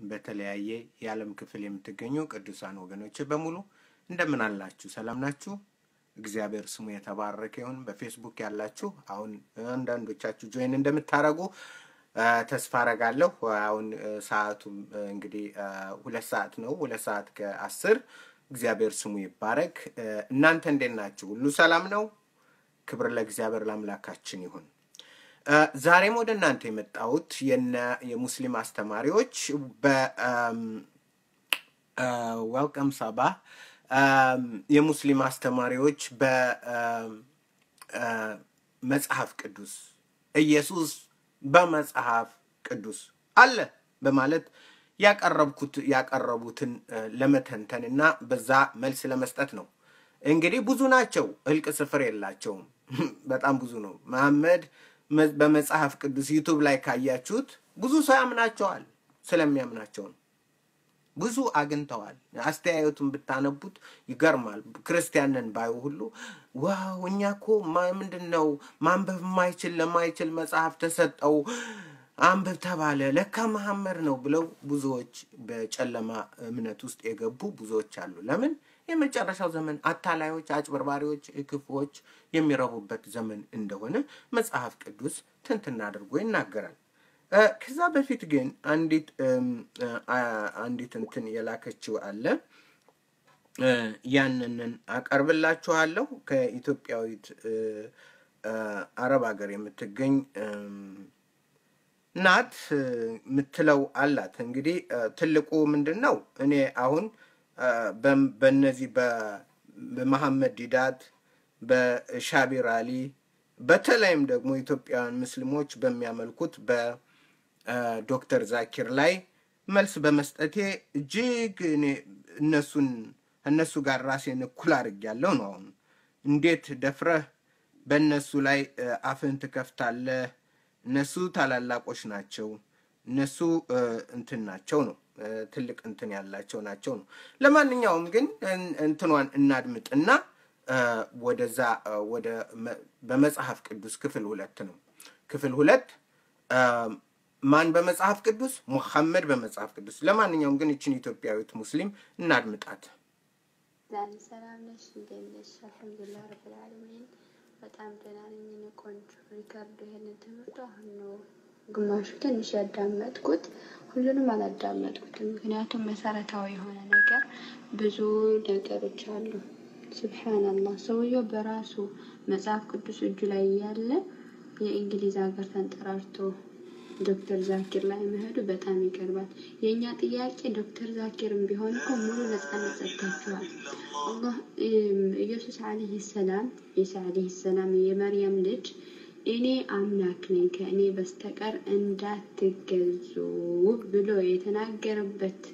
በተለያየ የዓለም ክፍል የምትገኙ ቅዱሳን ወገኖች በሙሉ እንደምን አላችሁ? ሰላም ናችሁ? እግዚአብሔር ስሙ የተባረከ ይሁን። በፌስቡክ ያላችሁ አሁን አንዳንዶቻችሁ ጆይን እንደምታደርጉ አ፣ ተስፋ አረጋለሁ። አሁን አ፣ ሰዓቱም አ፣ እንግዲህ አ፣ ሁለት ሰዓት ነው። ሁለት ሰዓት ከአስር እግዚአብሔር ስሙ ይባረክ። አ፣ እናንተ እንዴት ናችሁ? ሁሉ ሰላም ነው? ክብር ለእግዚአብሔር ለአምላካችን ይሁን። አ፣ ዛሬም ወደ እናንተ የመጣሁት የነ የሙስሊም አስተማሪዎች በዌልቀም ሳባ የሙስሊም አስተማሪዎች በመጽሐፍ ቅዱስ ኢየሱስ በመጽሐፍ ቅዱስ አለ በማለት ያቀረብኩት ያቀረቡትን አ፣ ለመተንተን እና በዛ መልስ ለመስጠት ነው። እንግዲህ ብዙ ናቸው፣ እልቅ ስፍር የላቸውም። በጣም ብዙ ነው። መሐመድ መ- በመጽሐፍ ቅዱስ ዩቱብ ላይ ካያችሁት ብዙ ሰው ያምናቸዋል። ስለሚያምናቸው ነው። ብዙ አግኝተዋል። አስተያየቱን ብታነቡት ይገርማል። ክርስቲያንን ባዩ ሁሉ ዋው እኛ እኮ ማ- ምንድን ነው ማንበብ የማይችል ለማይችል መጽሐፍ ተሰጠው አንብብ ተባለ፣ ለካ መሐመድ ነው ብለው ብዙዎች በጨለማ እምነት ውስጥ የገቡ ብዙዎች አሉ። ለምን? የመጨረሻው ዘመን አታላዮች፣ አጭበርባሪዎች፣ ክፉዎች የሚረቡበት ዘመን እንደሆነ መጽሐፍ ቅዱስ ትንትና አድርጎ ይናገራል። እ፣ ከዛ በፊት ግን አንዲት እም፣ አ- አንዲት እንትን የላከችው አለ እ፣ ያንንን አቀርብላችኋለሁ። ከኢትዮጵያዊት እ፣ እ፣ አረብ ሀገር የምትገኝ እም፣ ናት እ፣ የምትለው አላት። እንግዲህ እ፣ ትልቁ ምንድን ነው? እኔ አሁን እ፣ በም- በእነዚህ በ- በመሐመድ ዲዳት በሻቢር አሊ በተለይም ደግሞ ኢትዮጵያውያን ሙስሊሞች በሚያመልኩት በዶክተር ዛኪር ላይ መልስ በመስጠቴ እጅግ እኔ እነሱን እነሱ ጋር ራሴን እኩል አድርጌያለሁ ነው። አሁን እንዴት ደፍረህ በእነሱ ላይ እ፣ አፍህን ትከፍታለህ? እነሱ ታላላቆች ናቸው። እነሱ እ፣ እንትን ናቸው ነው እ፣ ትልቅ እንትን ያላቸው ናቸው ነው። ለማንኛውም ግን እን- እንትኗን እናድምጥና እ፣ ወደዛ እ፣ ወደ መ- በመጽሐፍ ቅዱስ ክፍል ሁለት ነው። ክፍል ሁለት እ፣ ማን በመጽሐፍ ቅዱስ? ሙሐመድ በመጽሐፍ ቅዱስ። ለማንኛውም ግን ይችን ኢትዮጵያዊት ሙስሊም እናድምጣት። ዛሬ ሰላም ነሽ? እንዴት ነሽ? አልሐምዱሊላህ ረብል ዓለሚን በጣም ደህና ነኝ። እኔ ቆንጆ ሪከርዱ ይሄንን ትምህርቱ አሁን ነው ግማሹ ትንሽ ያዳመጥኩት፣ ሁሉንም አላዳመጥኩትም። ምክንያቱም መሰረታዊ የሆነ ነገር ብዙ ነገሮች አሉ። ስብሓንላህ ሰውየው በራሱ መጽሐፍ ቅዱስ እጁ ላይ እያለ የእንግሊዝ ሀገር ተንጠራርቶ ዶክተር ዛኪር ላይ መሄዱ በጣም ይገርማል። የእኛ ጥያቄ ዶክተር ዛኪርም ቢሆን እኮ ሙሉ ነጻነት ሰጥታችኋል። አላህ እም፣ ኢየሱስ አለይሂ ሰላም ኢሳ አለይሂ ሰላም የመርያም ልጅ እኔ አምላክ ነኝ ከእኔ በስተቀር እንዳትገዙ ብሎ የተናገረበት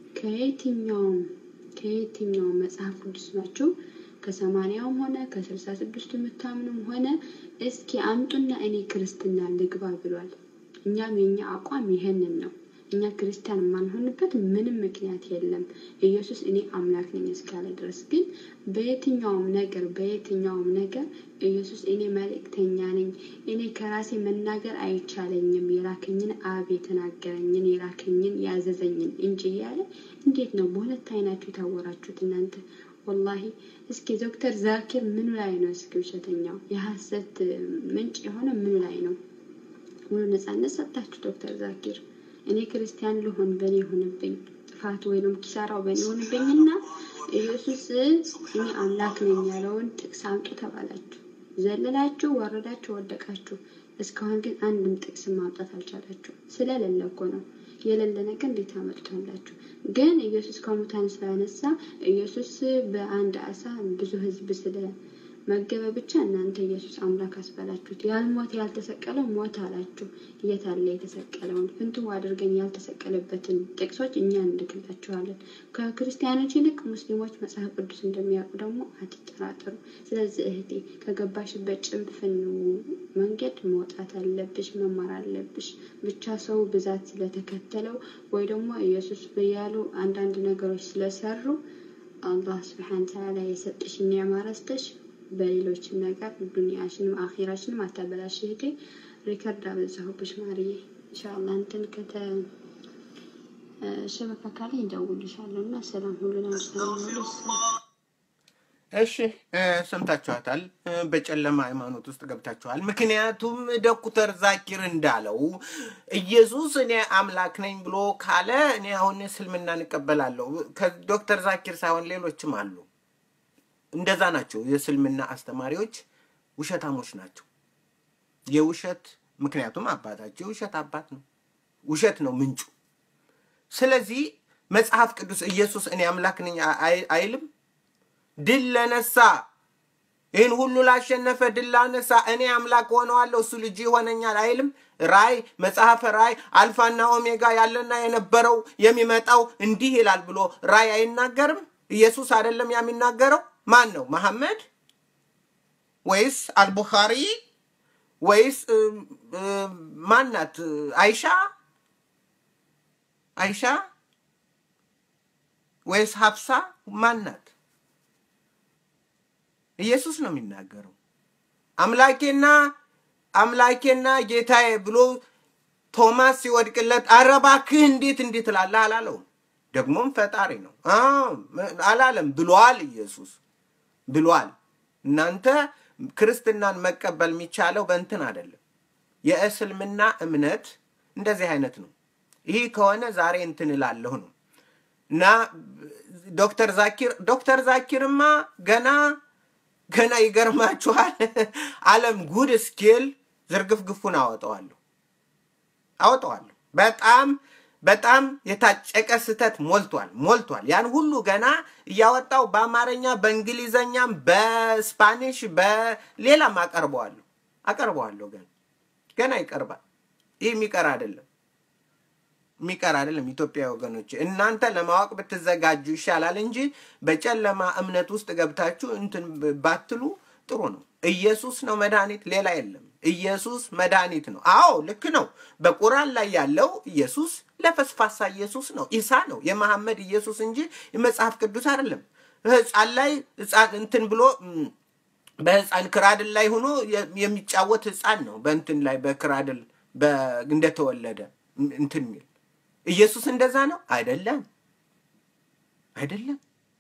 ከየትኛውም ከየትኛውም መጽሐፍ ቅዱስ ናችሁ ከሰማንያውም ሆነ ከስልሳ ስድስቱ የምታምኑም ሆነ እስኪ አምጡና እኔ ክርስትና ልግባ ብሏል። እኛም የኛ አቋም ይሄንን ነው። እኛ ክርስቲያን የማንሆንበት ምንም ምክንያት የለም። ኢየሱስ እኔ አምላክ ነኝ እስካለ ድረስ ግን በየትኛውም ነገር በየትኛውም ነገር ኢየሱስ እኔ መልእክተኛ ነኝ፣ እኔ ከራሴ መናገር አይቻለኝም፣ የላከኝን አብ የተናገረኝን የላከኝን ያዘዘኝን እንጂ እያለ እንዴት ነው በሁለት አይናችሁ የታወራችሁት እናንተ? ወላሂ እስኪ ዶክተር ዛኪር ምኑ ላይ ነው እስኪ ውሸተኛው የሀሰት ምንጭ የሆነ ምኑ ላይ ነው? ሙሉ ነጻነት ሰጣችሁ ዶክተር ዛኪር። እኔ ክርስቲያን ልሆን በእኔ ይሁንብኝ፣ ጥፋት ወይንም ኪሳራው በእኔ ይሁንብኝና ኢየሱስ እኔ አምላክ ነኝ ያለውን ጥቅስ አምጡ ተባላችሁ። ዘለላችሁ፣ ወረዳችሁ፣ ወደቃችሁ። እስካሁን ግን አንድም ጥቅስ ማምጣት አልቻላችሁ። ስለሌለ እኮ ነው። የሌለ ነገር እንዴት ታመጡታላችሁ? ግን ኢየሱስ ከሙታን ስላነሳ ኢየሱስ በአንድ አሳ ብዙ ሕዝብ ስለ መገበ ብቻ እናንተ ኢየሱስ አምላክ አስባላችሁት። ያልሞተ ያልተሰቀለው ሞት አላችሁ። የት አለ የተሰቀለውን? ፍንትው አድርገን ያልተሰቀለበትን ጥቅሶች እኛ እንልክላችኋለን። ከክርስቲያኖች ይልቅ ሙስሊሞች መጽሐፍ ቅዱስ እንደሚያውቁ ደግሞ አትጠራጠሩ። ስለዚህ እህቴ ከገባሽበት ጭንፍን መንገድ መውጣት አለብሽ፣ መማር አለብሽ። ብቻ ሰው ብዛት ስለተከተለው ወይ ደግሞ ኢየሱስ ብያሉ አንዳንድ ነገሮች ስለሰሩ አላህ ስብሐነ ተዓላ የሰጠሽን ኒዕማ ረስተሽ በሌሎችም ነገር ዱንያሽንም አኺራሽንም አታበላሽ እህቴ። ሪከርድ አበዛሁብሽ ማርዬ። ኢንሻአላህ እንትን ከተ ሸበካ ካለኝ እደውልልሻለሁ እና ሰላም ሁሉን አንድ ሰላም ሁሉ እሺ እ፣ ሰምታችኋታል። እ፣ በጨለማ ሃይማኖት ውስጥ ገብታችኋል። ምክንያቱም ዶክተር ዛኪር እንዳለው ኢየሱስ እኔ አምላክ ነኝ ብሎ ካለ እኔ አሁን እስልምና እንቀበላለሁ። ከዶክተር ዛኪር ሳይሆን ሌሎችም አሉ። እንደዛ ናቸው። የእስልምና አስተማሪዎች ውሸታሞች ናቸው። የውሸት ምክንያቱም አባታቸው የውሸት አባት ነው። ውሸት ነው ምንጩ። ስለዚህ መጽሐፍ ቅዱስ ኢየሱስ እኔ አምላክ ነኝ አይ- አይልም። ድል ለነሳ ይህን ሁሉ ላሸነፈ ድል ላነሳ እኔ አምላክ ሆነዋለሁ እሱ ልጅ ይሆነኛል አይልም። ራይ መጽሐፈ ራይ አልፋና ኦሜጋ ያለና የነበረው የሚመጣው እንዲህ ይላል ብሎ ራይ አይናገርም። ኢየሱስ አይደለም የሚናገረው። ማን ነው? መሐመድ ወይስ አልቡኻሪ ወይስ እ፣ እ፣ ማናት? አይሻ አይሻ ወይስ ሀፍሳ ማናት? ኢየሱስ ነው የሚናገረው። አምላኬና አምላኬና ጌታዬ ብሎ ቶማስ ሲወድቅለት ኧረ እባክህ እንዴት እንዴት እላለህ አላለውም። ደግሞም ፈጣሪ ነው አዎ፣ አላለም ብሏል። ኢየሱስ ብሏል። እናንተ ክርስትናን መቀበል የሚቻለው በእንትን አይደለም። የእስልምና እምነት እንደዚህ አይነት ነው። ይህ ከሆነ ዛሬ እንትን እላለሁ ነው እና ዶክተር ዛኪር ዶክተር ዛኪርማ ገና ገና ይገርማችኋል። ዓለም ጉድ እስኪል ዝርግፍግፉን አወጣዋለሁ አወጣዋለሁ። በጣም በጣም የታጨቀ ስህተት ሞልቷል ሞልቷል። ያን ሁሉ ገና እያወጣው በአማርኛ በእንግሊዘኛም በስፓኒሽ በሌላም አቀርበዋለሁ አቀርበዋለሁ። ገና ገና ይቀርባል። ይህ የሚቀር አይደለም የሚቀር አይደለም። ኢትዮጵያ ወገኖች እናንተ ለማወቅ ብትዘጋጁ ይሻላል እንጂ በጨለማ እምነት ውስጥ ገብታችሁ እንትን ባትሉ ጥሩ ነው። ኢየሱስ ነው መድኃኒት፣ ሌላ የለም። ኢየሱስ መድኃኒት ነው። አዎ ልክ ነው። በቁራን ላይ ያለው ኢየሱስ ለፈስፋሳ ኢየሱስ ነው፣ ኢሳ ነው፣ የመሐመድ ኢየሱስ እንጂ የመጽሐፍ ቅዱስ አይደለም። ህፃን ላይ ህፃን እንትን ብሎ ም፣ በህፃን ክራድል ላይ ሆኖ የ- የሚጫወት ህፃን ነው። በእንትን ላይ በክራድል በ- እንደተወለደ ም- እንትን የሚል ኢየሱስ እንደዛ ነው አይደለም፣ አይደለም።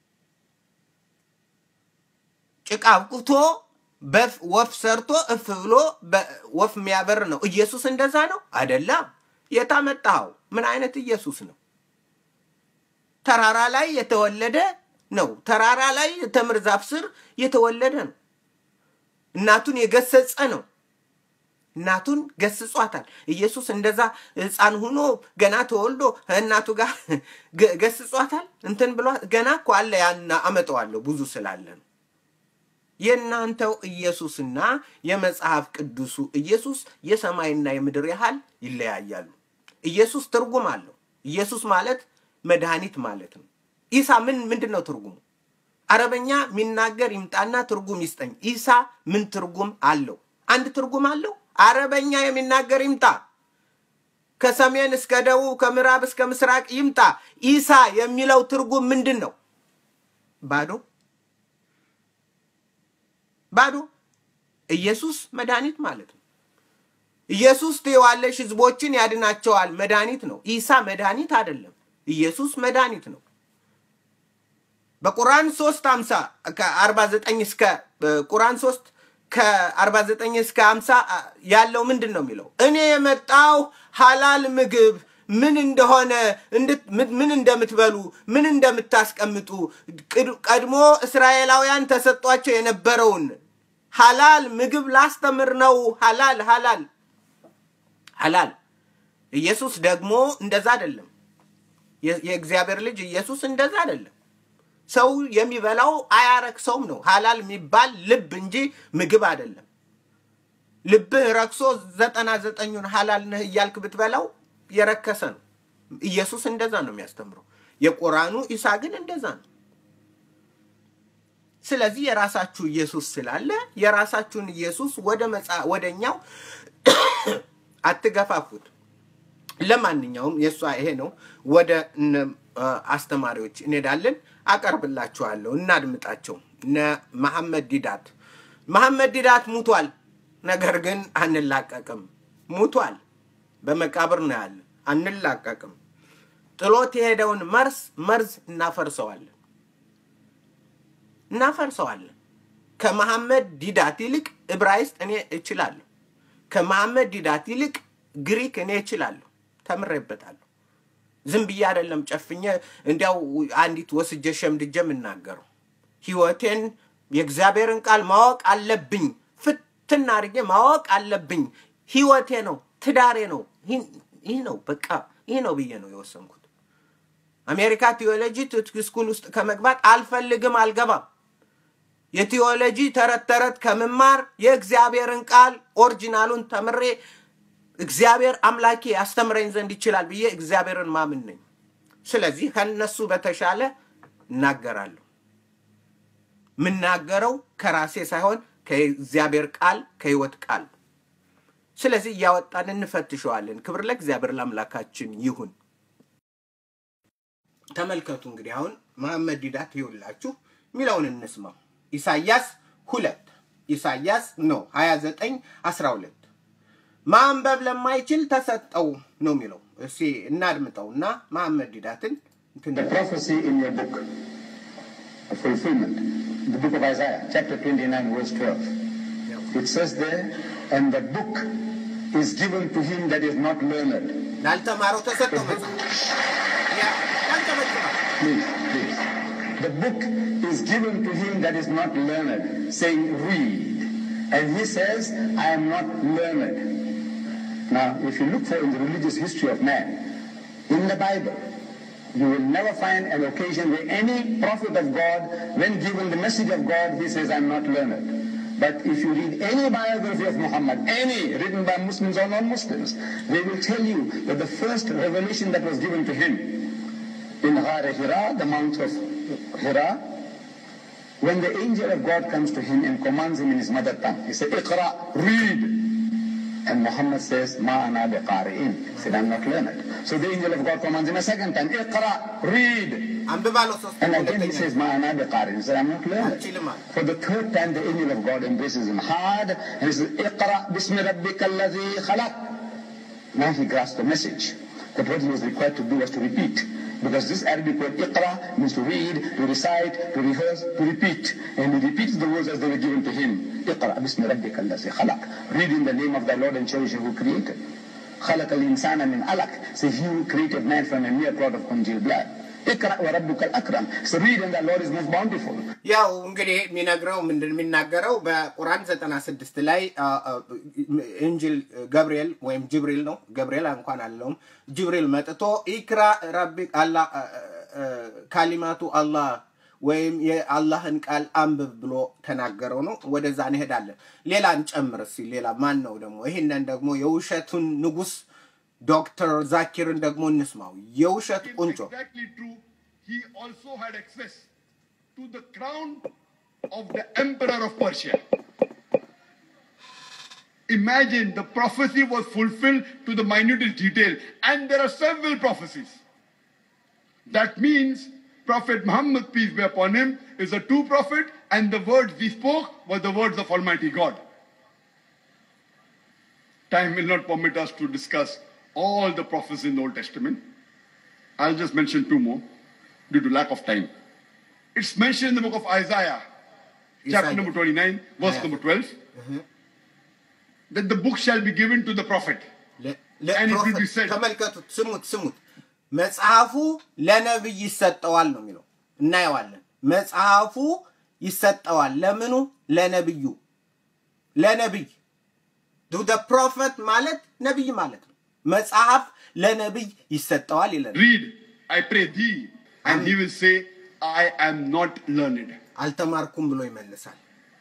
ጭቃ አብቁቶ በፍ ወፍ ሰርቶ እፍ ብሎ በ- ወፍ የሚያበር ነው። ኢየሱስ እንደዛ ነው አይደለም። የታመጣኸው ምን አይነት ኢየሱስ ነው? ተራራ ላይ የተወለደ ነው። ተራራ ላይ የተምር ዛፍ ስር የተወለደ ነው። እናቱን የገሰጸ ነው። እናቱን ገስጿታል። ኢየሱስ እንደዛ ህፃን ሁኖ ገና ተወልዶ እናቱ ጋር ገ- ገስጿታል። እንትን ብሏ ገና እኮ አለ ያና አመጣዋለሁ ብዙ ስላለ ነው። የእናንተው ኢየሱስና የመጽሐፍ ቅዱሱ ኢየሱስ የሰማይና የምድር ያህል ይለያያሉ። ኢየሱስ ትርጉም አለው። ኢየሱስ ማለት መድኃኒት ማለት ነው። ኢሳ ምን ምንድን ነው ትርጉሙ? አረበኛ የሚናገር ይምጣና ትርጉም ይስጠኝ። ኢሳ ምን ትርጉም አለው? አንድ ትርጉም አለው። አረበኛ የሚናገር ይምጣ። ከሰሜን እስከ ደቡብ፣ ከምዕራብ እስከ ምስራቅ ይምጣ። ኢሳ የሚለው ትርጉም ምንድን ነው? ባዶ ባዶ። ኢየሱስ መድኃኒት ማለት ነው። ኢየሱስ ትየዋለሽ ህዝቦችን ያድናቸዋል መድኃኒት ነው። ኢሳ መድኃኒት አይደለም። ኢየሱስ መድኃኒት ነው። በቁርአን 3 50 ከ49 እስከ ቁርአን 3 ከ49 እስከ 50 ያለው ምንድን ነው የሚለው? እኔ የመጣው ሀላል ምግብ ምን እንደሆነ እንድት- ምን- ምን እንደምትበሉ ምን እንደምታስቀምጡ ቅድ- ቀድሞ እስራኤላውያን ተሰጧቸው የነበረውን ሀላል ምግብ ላስተምር ነው። ሀላል ሀላል ሀላል። ኢየሱስ ደግሞ እንደዛ አይደለም። የ- የእግዚአብሔር ልጅ ኢየሱስ እንደዛ አይደለም። ሰው የሚበላው አያረክሰውም ነው። ሀላል የሚባል ልብ እንጂ ምግብ አይደለም። ልብህ ረክሶ ዘጠና ዘጠኙን ሀላል ነህ እያልክ ብትበላው የረከሰ ነው። ኢየሱስ እንደዛ ነው የሚያስተምረው። የቁርአኑ ኢሳ ግን እንደዛ ነው። ስለዚህ የራሳችሁ ኢየሱስ ስላለ የራሳችሁን ኢየሱስ ወደ መጻ ወደኛው አትገፋፉት። ለማንኛውም የእሷ ይሄ ነው። ወደ እነ አ፣ አስተማሪዎች እንሄዳለን። አቀርብላችኋለሁ፣ እናድምጣቸው። እነ መሐመድ ዲዳት መሐመድ ዲዳት ሙቷል፣ ነገር ግን አንላቀቅም። ሙቷል፣ በመቃብር ነው ያለ። አንላቀቅም። ጥሎት የሄደውን መርስ መርዝ እናፈርሰዋለን እናፈርሰዋለን። ከመሐመድ ዲዳት ይልቅ ዕብራይስጥ እኔ እችላለሁ። ከመሐመድ ዲዳት ይልቅ ግሪክ እኔ እችላለሁ። ተምሬበታለሁ። ዝም ብዬ አይደለም ጨፍኜ እንዲያው አንዲት ወስጄ ሸምድጄ የምናገረው ህይወቴን የእግዚአብሔርን ቃል ማወቅ አለብኝ። ፍትና አድርጌ ማወቅ አለብኝ። ህይወቴ ነው፣ ትዳሬ ነው። ይህ ነው በቃ ይህ ነው ብዬ ነው የወሰንኩት። አሜሪካ ቲዮሎጂ ስኩል ውስጥ ከመግባት አልፈልግም፣ አልገባም። የቲዮሎጂ ተረት ተረት ከምማር የእግዚአብሔርን ቃል ኦሪጂናሉን ተምሬ እግዚአብሔር አምላኬ ያስተምረኝ ዘንድ ይችላል ብዬ እግዚአብሔርን ማምን ነኝ። ስለዚህ ከነሱ በተሻለ እናገራለሁ። የምናገረው ከራሴ ሳይሆን ከእግዚአብሔር ቃል ከህይወት ቃል። ስለዚህ እያወጣን እንፈትሸዋለን። ክብር ለእግዚአብሔር ለአምላካችን ይሁን። ተመልከቱ እንግዲህ አሁን መሐመድ ዲዳት ይውላችሁ የሚለውን እንስማው። ኢሳያስ ሁለት ኢሳያስ ነው ሀያ ዘጠኝ አስራ ሁለት ማንበብ ለማይችል ተሰጠው ነው የሚለው። እስኪ እናድምጠውና መሐመድ ዲዳትን The prophecy in your book, a fulfillment, the book of Isaiah, chapter 29, verse 12. It says there, and the book is given to him that is not learned. ላልተማረው ተሰጠው መጽሐፍ ያ ያንጨበጭባል። Please, please. The book is given to him that is not learned, saying, read. And he says, I am not learned. Now, if you look for in the religious history of man, in the Bible, you will never find an occasion where any prophet of God, when given the message of God, he says, I'm not learned. But if you read any biography of Muhammad, any written by Muslims or non-Muslims, they will tell you that the first revelation that was given to him in Ghar Hira, the Mount of Hira, when the angel of God comes to him and commands him in his mother tongue, he said, Iqra, read. And Muhammad says, Ma ana biqari'in. He said, I'm not learned. So the angel of God commands him a second time, Iqra, read. አንብባለው ሶስት And again he ሁለተኛ says, Ma ana biqari'in. He said, I'm not learned. አልችልም አለ። For the third time, the angel of God embraces him hard and he says, Iqra bismi rabbika alladhi khalaq. Now he grasps the message. That what he was required to do was to repeat. Because this Arabic word Iqra means to read, to recite, to rehearse, to repeat. And he repeats the words as they were given to him. Iqra bismi rabbika alladhi khalaq. Read in the name of thy Lord and cherisher who created. خلق الإنسان من علق. So he who created man from a mere clot of congealed blood. اقرأ وربك الأكرم. So read and thy Lord is most bountiful. ያው እንግዲህ የሚነግረው ምንድን የሚናገረው በቁርአን ዘጠና ስድስት ላይ አ, አ, እንጅል ገብርኤል ወይም ጅብሪል ነው ገብርኤል እንኳን አለውም ጅብሪል መጥቶ ኢክራ ረቢ አላ አ, አ, ካሊማቱ አላህ ወይም የአላህን ቃል አንብብ ብሎ ተናገረው ነው። ወደዛ እንሄዳለን። ሌላ እንጨምር እስኪ። ሌላ ማን ነው ደግሞ? ይህንን ደግሞ የውሸቱን ንጉስ ዶክተር ዛኪርን ደግሞ እንስማው። የውሸት It's ቁንጮ exactly true. He also had access to the crown of the emperor of Persia. Imagine the prophecy was fulfilled to the minutest detail, and there are several prophecies. That means Prophet Muhammad, peace be upon him, is a true prophet, and the words he spoke were the words of Almighty God. Time will not permit us to discuss all the prophecies in the Old Testament. I'll just mention two more due to lack of time. It's mentioned in the book of Isaiah, chapter Isaiah. number 29, verse Yeah. number 12, that the book shall be given to the prophet. ለ- And it will ለፕሮፌት- be said- ተመልከቱት፣ ስሙት ስሙት። መጽሐፉ ለነብይ ይሰጠዋል ነው የሚለው። እናየዋለን። መጽሐፉ ይሰጠዋል ለምኑ? ለነብዩ። ለነብይ ዱ ፕሮፌት ማለት ነብይ ማለት ነው። መጽሐፍ ለነብይ ይሰጠዋል ይለናል። Read, I pray thee, and he will say, I am not learned. አልተማርኩም ብሎ ይመልሳል።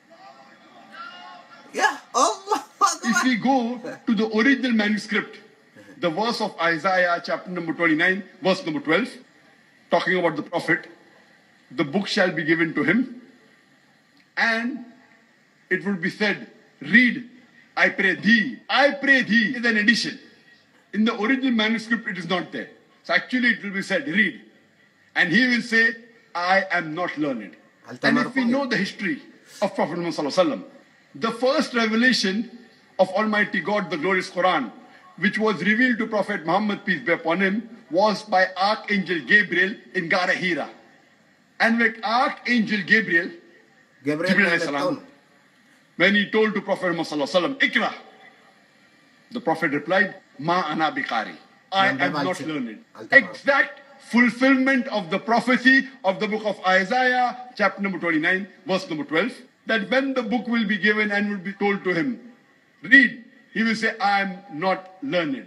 ያ አላሁ If አክበር። we go to the original manuscript, the verse of Isaiah, chapter number 29, verse number 12, talking about the prophet, the book shall be given to him, and it will be said, Read, I pray thee. I pray thee is an addition. In the original manuscript, it is not there. So actually, it will be said, Read. And he will say, I am not learned. And if we know the history of Prophet Muhammad, Sallallahu Alaihi Wasallam, the first revelation of Almighty God, the glorious Quran, which was revealed to Prophet Muhammad, peace be upon him, was by Archangel Gabriel in Gara Hira. And when Archangel Gabriel, ገብርኤል ጅብሪል ነው ዓለይሂ የመጣው ሰላም ነው። when he told to Prophet Muhammad sallallahu alaihi wasallam, Ikra, the Prophet replied, Ma ana biqari. I Nanda am not Balchi. learned. Altamar. Exact fulfillment of the prophecy of the book of Isaiah, chapter number 29, verse number 12, that when the book will be given and will be told to him, read, he will say, I am not learned.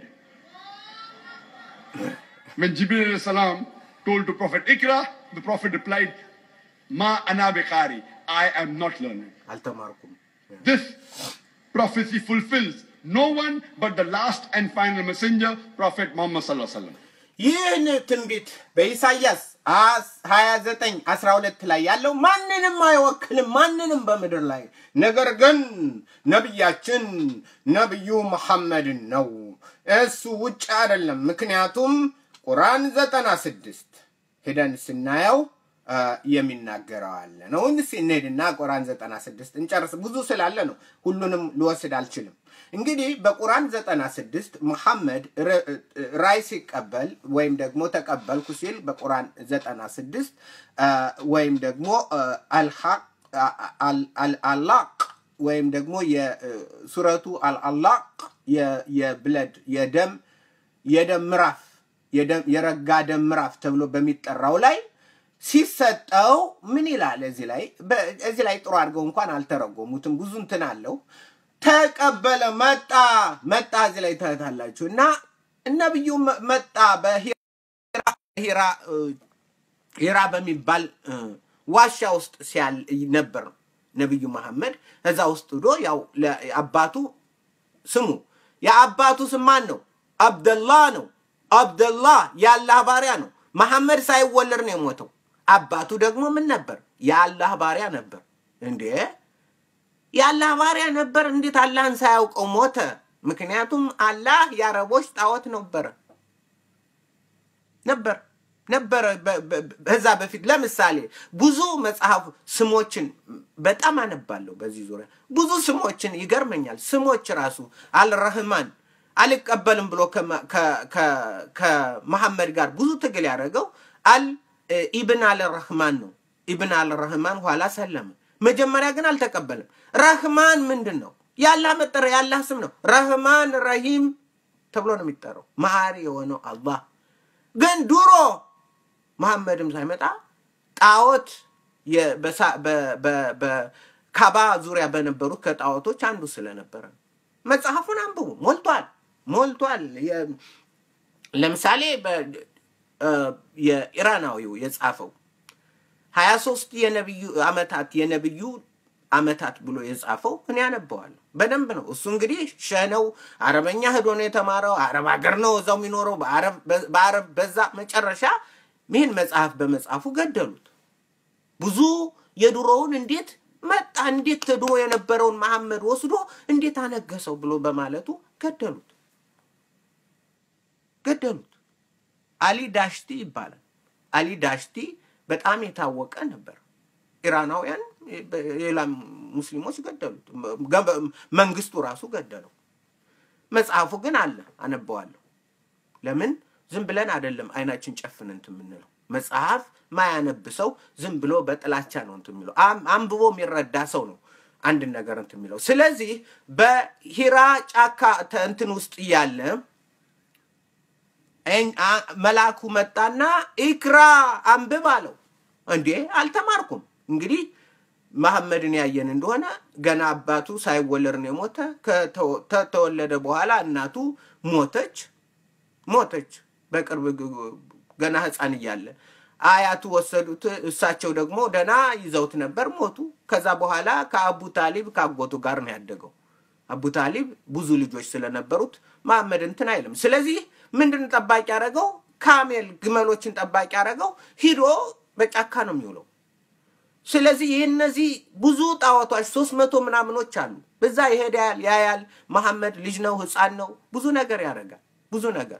When Jibril alayhi salam told to Prophet Ikra, the Prophet replied, Ma ana biqari. I am not learned. አልተማርኩም። This prophecy fulfills no one but the last and final messenger, Prophet Muhammad sallallahu alaihi wasallam. ይህን ትንቢት በኢሳይያስ ሀያ ዘጠኝ አስራ ሁለት ላይ ያለው ማንንም አይወክልም፣ ማንንም በምድር ላይ ነገር ግን ነቢያችን ነቢዩ መሐመድን ነው። እሱ ውጭ አይደለም። ምክንያቱም ቁርአን ዘጠና ስድስት ሄደን ስናየው አ፣ የሚናገረው አለ ነው። እንስ እንሄድና ቁርአን ዘጠና ስድስት እንጨርስ። ብዙ ስላለ ነው ሁሉንም ልወስድ አልችልም። እንግዲህ በቁርአን ዘጠና ስድስት መሐመድ ር- ራእይ ሲቀበል ወይም ደግሞ ተቀበልኩ ሲል በቁርአን ዘጠና ስድስት አ፣ ወይም ደግሞ አ፣ አልሐቅ አ- አል- አል- አላቅ ወይም ደግሞ የሱረቱ አልአላቅ የ- የብለድ የደም የደም ምዕራፍ የደም- የረጋ ደም ምዕራፍ ተብሎ በሚጠራው ላይ ሲሰጠው ምን ይላል? እዚህ ላይ በ- እዚህ ላይ ጥሩ አድርገው እንኳን አልተረጎሙትም። ብዙ እንትን አለው። ተቀበለ መጣ መጣ እዚህ ላይ ታያታላችሁ። እና ነቢዩ መ- መጣ በሂራ ሂራ እ፣ ሂራ በሚባል እ፣ ዋሻ ውስጥ ሲያል ነበር ነቢዩ መሐመድ እዛ ውስጥ ሂዶ ያው ለአባቱ ስሙ የአባቱ ስም ማን ነው? አብደላህ ነው። አብደላህ የአላህ ባሪያ ነው። መሐመድ ሳይወለድ ነው የሞተው። አባቱ ደግሞ ምን ነበር? የአላህ ባሪያ ነበር። እንዴ የአላህ ባሪያ ነበር። እንዴት አላህን ሳያውቀው ሞተ? ምክንያቱም አላህ የአረቦች ጣዖት ነበረ ነበር ነበረ በ- በ- በዛ በፊት ለምሳሌ ብዙ መጽሐፍ ስሞችን በጣም አነባለሁ በዚህ ዙሪያ ብዙ ስሞችን ይገርመኛል ስሞች ራሱ አልረህማን አልቀበልም ብሎ ከመ- ከ- ከ- ከመሐመድ ጋር ብዙ ትግል ያደረገው አል ኢብን አልረህማን ነው ኢብን አልረህማን ኋላ ሰለመ መጀመሪያ ግን አልተቀበልም ረህማን ምንድን ነው የአላህ መጠሪያ የአላህ ስም ነው ረህማን ረሂም ተብሎ ነው የሚጠራው መሀሪ የሆነው አላህ ግን ድሮ መሐመድም ሳይመጣ ጣዖት የ- በሳ- በ- በ- በካባ ዙሪያ በነበሩት ከጣዖቶች አንዱ ስለነበረ ነው። መጽሐፉን አንብቡ፣ ሞልቷል ሞልቷል። የ- ለምሳሌ በ- እ፣ የኢራናዊው የጻፈው ሀያ ሶስት የነብዩ አመታት የነብዩ አመታት ብሎ የጻፈው እኔ ያነበዋለሁ በደንብ ነው። እሱ እንግዲህ ሸህ ነው፣ አረበኛ ሄዶ ነው የተማረው። አረብ ሀገር ነው እዛው የሚኖረው በአረብ በአረብ በዛ መጨረሻ ይህን መጽሐፍ በመጽሐፉ ገደሉት። ብዙ የድሮውን እንዴት መጣ እንዴት ድሮ የነበረውን መሐመድ ወስዶ እንዴት አነገሰው ብሎ በማለቱ ገደሉት ገደሉት። አሊ ዳሽቲ ይባላል። አሊ ዳሽቲ በጣም የታወቀ ነበር። ኢራናውያን ሌላ ሙስሊሞች ገደሉት። ገ- መንግስቱ ራሱ ገደለው። መጽሐፉ ግን አለ፣ አነበዋለሁ። ለምን ዝም ብለን አይደለም አይናችን ጨፍን እንትን የምንለው። መጽሐፍ ማያነብ ሰው ዝም ብሎ በጥላቻ ነው እንትን የሚለው። አም- አንብቦ የሚረዳ ሰው ነው አንድን ነገር እንትን የሚለው። ስለዚህ በሂራ ጫካ ተ- እንትን ውስጥ እያለ እኝ- አ- መልአኩ መጣና ኢክራ አንብብ አለው። እንዴ አልተማርኩም። እንግዲህ መሐመድን ያየን እንደሆነ ገና አባቱ ሳይወለድ ነው የሞተ። ከተወ- ከተወለደ በኋላ እናቱ ሞተች ሞተች። በቅርብ ግ- ገና ህፃን እያለ አያቱ ወሰዱት። እሳቸው ደግሞ ደና ይዘውት ነበር፣ ሞቱ። ከዛ በኋላ ከአቡ ታሊብ ከአጎቱ ጋር ነው ያደገው። አቡ ታሊብ ብዙ ልጆች ስለነበሩት መሐመድ እንትን አይልም። ስለዚህ ምንድን ጠባቂ ያደረገው? ካሜል ግመሎችን ጠባቂ ያደረገው። ሂዶ በጫካ ነው የሚውለው። ስለዚህ ይህ እነዚህ ብዙ ጣዖቶች ሶስት መቶ ምናምኖች አሉ። በዛ ይሄዳል፣ ያያል። መሐመድ ልጅ ነው፣ ህፃን ነው፣ ብዙ ነገር ያደርጋል፣ ብዙ ነገር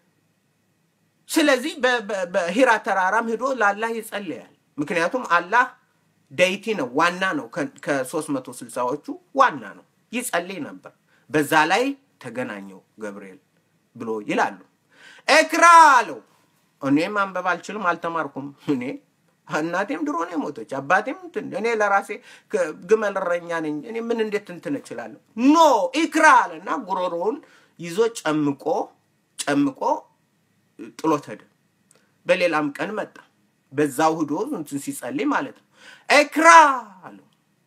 ስለዚህ በ- በ- በሂራ ተራራም ሂዶ ለአላህ ይጸልያል። ምክንያቱም አላህ ደይቲ ነው፣ ዋና ነው። ከሶስት መቶ ስልሳዎቹ ዋና ነው። ይጸልይ ነበር። በዛ ላይ ተገናኘው ገብርኤል ብሎ ይላሉ። ኤክራ አለው እኔ ማንበብ አልችልም፣ አልተማርኩም። እኔ እናቴም ድሮ ነው የሞተች፣ አባቴም እንትን እኔ ለራሴ ከ- ግመል እረኛ ነኝ። እኔ ምን እንዴት እንትን እችላለሁ? ኖ ኢክራ አለና ጉሮሮውን ይዞ ጨምቆ ጨምቆ ጥሎት ሄደ። በሌላም ቀን መጣ። በዛው ሂዶ እንትን ሲጸልይ ማለት ነው። ኤክራ አለው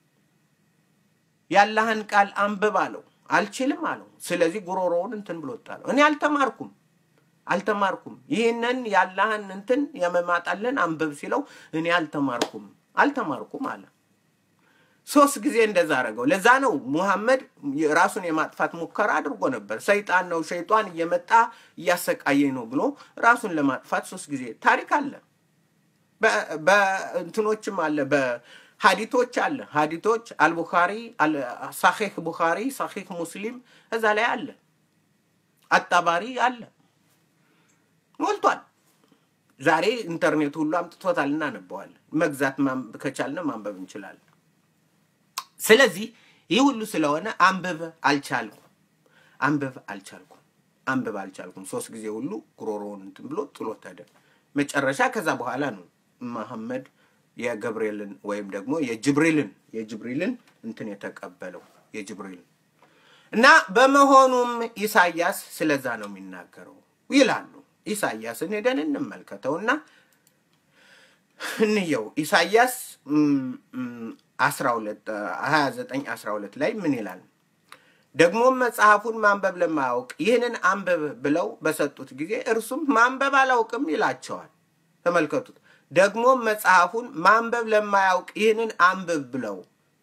ያላህን ቃል አንብብ አለው። አልችልም አለው። ስለዚህ ጉሮሮውን እንትን ብሎ ጣለው። እኔ አልተማርኩም አልተማርኩም ይህንን ያላህን እንትን የመማጣልን አንብብ ሲለው እኔ አልተማርኩም አልተማርኩም አለ። ሶስት ጊዜ እንደዛ አደረገው። ለዛ ነው ሙሐመድ ራሱን የማጥፋት ሙከራ አድርጎ ነበር። ሰይጣን ነው ሸይጣን እየመጣ እያሰቃየኝ ነው ብሎ ራሱን ለማጥፋት ሶስት ጊዜ ታሪክ አለ። በ- በእንትኖችም አለ በሀዲቶች አለ ሀዲቶች አልቡኻሪ አል- ሳሒህ ቡኻሪ ሳሒህ ሙስሊም እዛ ላይ አለ አጣባሪ አለ ሞልቷል ዛሬ ኢንተርኔት ሁሉ አምጥቶታል እናነበዋለን መግዛት ማን- ከቻልን ማንበብ እንችላለን ስለዚህ ይህ ሁሉ ስለሆነ አንብብ አልቻልኩም አንብብ አልቻልኩም አንብብ አልቻልኩም ሶስት ጊዜ ሁሉ ጉሮሮውን እንትን ብሎ ጥሎት ሄደ መጨረሻ ከዛ በኋላ ነው መሐመድ የገብርኤልን ወይም ደግሞ የጅብሪልን የጅብሪልን እንትን የተቀበለው የጅብሪልን እና በመሆኑም ኢሳያስ ስለዛ ነው የሚናገረው ይላሉ ኢሳያስን ሄደን እንመልከተውና እንየው ኢሳያስ አስራ ሁለት ሀያ ዘጠኝ አስራ ሁለት ላይ ምን ይላል ደግሞም መጽሐፉን ማንበብ ለማያውቅ ይህንን አንብብ ብለው በሰጡት ጊዜ እርሱም ማንበብ አላውቅም ይላቸዋል ተመልከቱት ደግሞም መጽሐፉን ማንበብ ለማያውቅ ይህንን አንብብ ብለው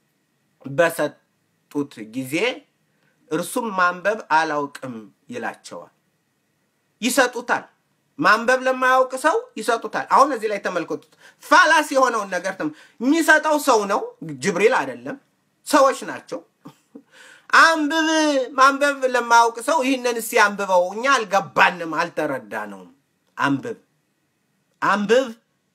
በሰጡት ጊዜ እርሱም ማንበብ አላውቅም ይላቸዋል ይሰጡታል ማንበብ ለማያውቅ ሰው ይሰጡታል አሁን እዚህ ላይ ተመልከቱት ፋላስ የሆነውን ነገር ተመ- የሚሰጠው ሰው ነው ጅብሪል አይደለም ሰዎች ናቸው አንብብ ማንበብ ለማያውቅ ሰው ይህንን እስቲ አንብበው እኛ አልገባንም አልተረዳነውም አንብብ አንብብ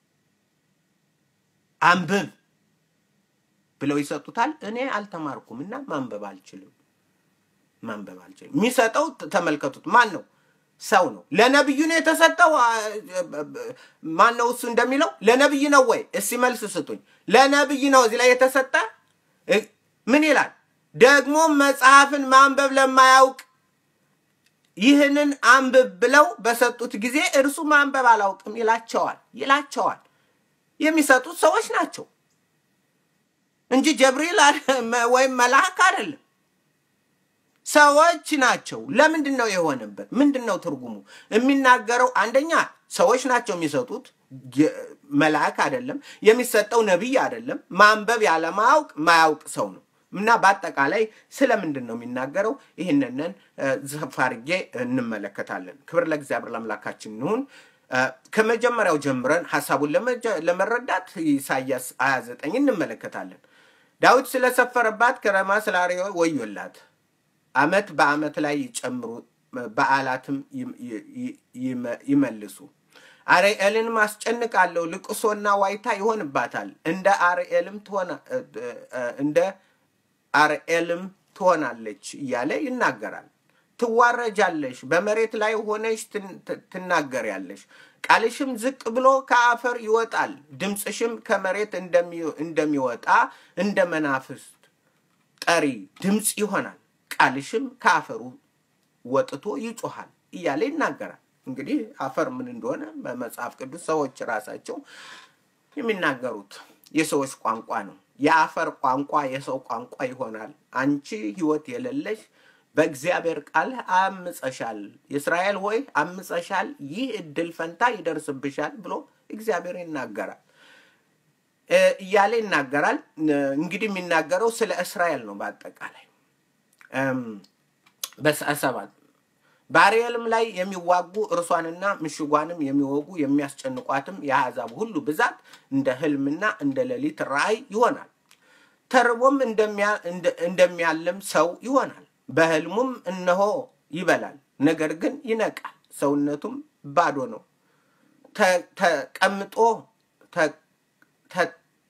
አንብብ ብለው ይሰጡታል እኔ አልተማርኩም እና ማንበብ አልችልም ማንበብ አልችልም የሚሰጠው ተ- ተመልከቱት ማን ነው ሰው ነው ለነብዩ ነው የተሰጠው አ- ማን ነው እሱ እንደሚለው ለነብይ ነው ወይ እስቲ መልስ ስጡኝ ለነብይ ነው እዚህ ላይ የተሰጠ እ- ምን ይላል ደግሞ መጽሐፍን ማንበብ ለማያውቅ ይህንን አንብብ ብለው በሰጡት ጊዜ እርሱ ማንበብ አላውቅም ይላቸዋል ይላቸዋል የሚሰጡት ሰዎች ናቸው እንጂ ጀብሪል አለ- መ- ወይም መልአክ አይደለም ሰዎች ናቸው ለምንድን ነው የሆነበት ምንድን ነው ትርጉሙ የሚናገረው አንደኛ ሰዎች ናቸው የሚሰጡት የ- መልአክ አይደለም የሚሰጠው ነቢይ አይደለም ማንበብ ያለማያውቅ ማያውቅ ሰው ነው እና በአጠቃላይ ስለምንድን ነው የሚናገረው ይህንንን እ፣ ዘርፈፍ አድርጌ እንመለከታለን ክብር ለእግዚአብሔር ለአምላካችን ይሁን እ፣ ከመጀመሪያው ጀምረን ሀሳቡን ለመጀ- ለመረዳት ኢሳያስ 29 እንመለከታለን ዳዊት ስለሰፈረባት ከረማ ስላሪዮ ወዮላት አመት በአመት ላይ ይጨምሩ በዓላትም ይም- ይ- ይመ- ይመልሱ አርኤልንም አስጨንቃለሁ ልቅሶና ዋይታ ይሆንባታል እንደ አርኤልም ትሆና እ- እ- እንደ አርኤልም ትሆናለች እያለ ይናገራል ትዋረጃለሽ በመሬት ላይ ሆነሽ ትን- ት- ትናገሪያለሽ ቃልሽም ዝቅ ብሎ ከአፈር ይወጣል ድምፅሽም ከመሬት እንደሚ- እንደሚወጣ እንደ መናፍስት ጠሪ ድምፅ ይሆናል ቃልሽም ከአፈሩ ወጥቶ ይጮሃል እያለ ይናገራል እንግዲህ አፈር ምን እንደሆነ በመጽሐፍ ቅዱስ ሰዎች ራሳቸው የሚናገሩት የሰዎች ቋንቋ ነው የአፈር ቋንቋ የሰው ቋንቋ ይሆናል አንቺ ህይወት የሌለሽ በእግዚአብሔር ቃል አምፀሻል የእስራኤል ሆይ አምፀሻል ይህ እድል ፈንታ ይደርስብሻል ብሎ እግዚአብሔር ይናገራል እ፣ እያለ ይናገራል እ፣ እንግዲህ የሚናገረው ስለ እስራኤል ነው በአጠቃላይ እም፣ በሰ- ሰባት በአርኤልም ላይ የሚዋጉ እርሷንና ምሽጓንም የሚወጉ የሚያስጨንቋትም የአሕዛብ ሁሉ ብዛት እንደ ህልምና እንደ ሌሊት ራእይ ይሆናል ተርቦም እንደሚያ- እንደ- እንደሚያልም ሰው ይሆናል በህልሙም እነሆ ይበላል ነገር ግን ይነቃል ሰውነቱም ባዶ ነው ተ- ተቀምጦ ተ- ተ-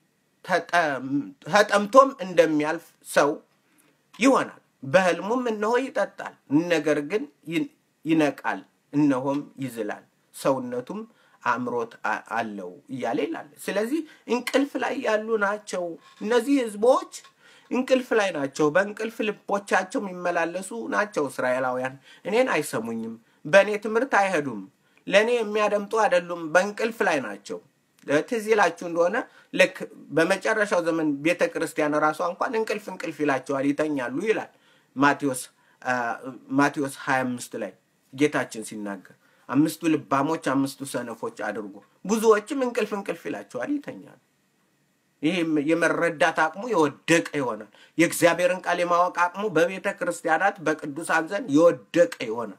ተጠም- ተጠምቶም እንደሚያልፍ ሰው ይሆናል በህልሙም እነሆ ይጠጣል ነገር ግን ይን- ይነቃል እነሆም ይዝላል ሰውነቱም አእምሮት አ- አለው እያለ ይላል። ስለዚህ እንቅልፍ ላይ ያሉ ናቸው እነዚህ ህዝቦች እንቅልፍ ላይ ናቸው። በእንቅልፍ ልቦቻቸው የሚመላለሱ ናቸው። እስራኤላውያን እኔን አይሰሙኝም፣ በእኔ ትምህርት አይሄዱም፣ ለእኔ የሚያደምጡ አይደሉም፣ በእንቅልፍ ላይ ናቸው። ትዝ ይላችሁ እንደሆነ ልክ በመጨረሻው ዘመን ቤተ ክርስቲያን ራሷ እንኳን እንቅልፍ እንቅልፍ ይላቸዋል፣ ይተኛሉ ይላል ማቴዎስ አ፣ ማቴዎስ 25 ላይ ጌታችን ሲናገር አምስቱ ልባሞች አምስቱ ሰነፎች አድርጎ ብዙዎችም እንቅልፍ እንቅልፍ ይላቸዋል፣ ይተኛሉ። ይህ የመረዳት አቅሙ የወደቀ ይሆናል። የእግዚአብሔርን ቃል የማወቅ አቅሙ በቤተ ክርስቲያናት በቅዱሳን ዘንድ የወደቀ ይሆናል።